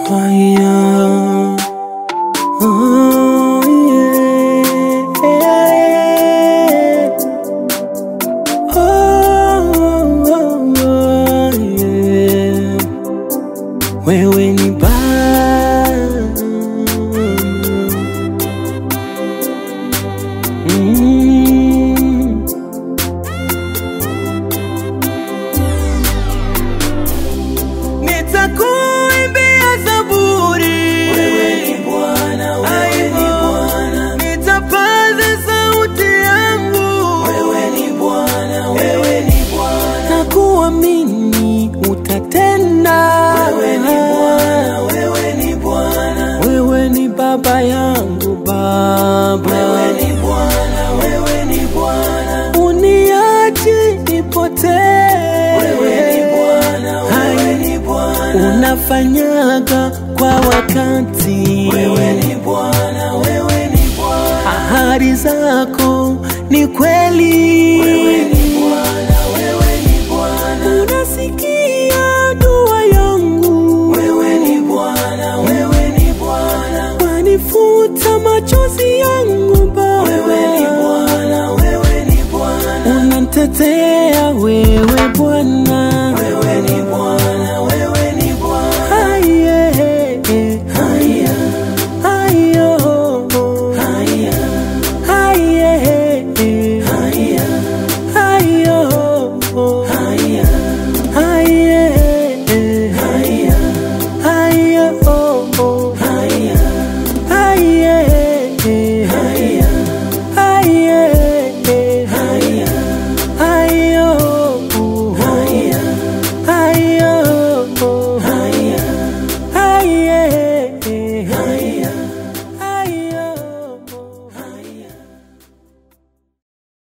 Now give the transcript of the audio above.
Haya. Oh, yeah. Oh, oh, oh, yeah. Wewe ni Baba. Mm. Nitakuimbia zaburi. Wewe ni Bwana, wewe ni Bwana. Nitapaza sauti yangu. Wewe ni Bwana, wewe ni Bwana. na kuamini utatenda. Wewe ni Bwana, wewe ni Bwana. Wewe ni baba yangu Baba, Wewe ni Bwana, wewe ni Bwana. uniachi nipotee. Wewe ni Bwana, wewe ni Bwana. unafanyaga kwa wakati. Wewe ni Bwana, wewe ni Bwana. ahadi zako ni kweli. Wewe ni Bwana, wewe ni Bwana. unasikia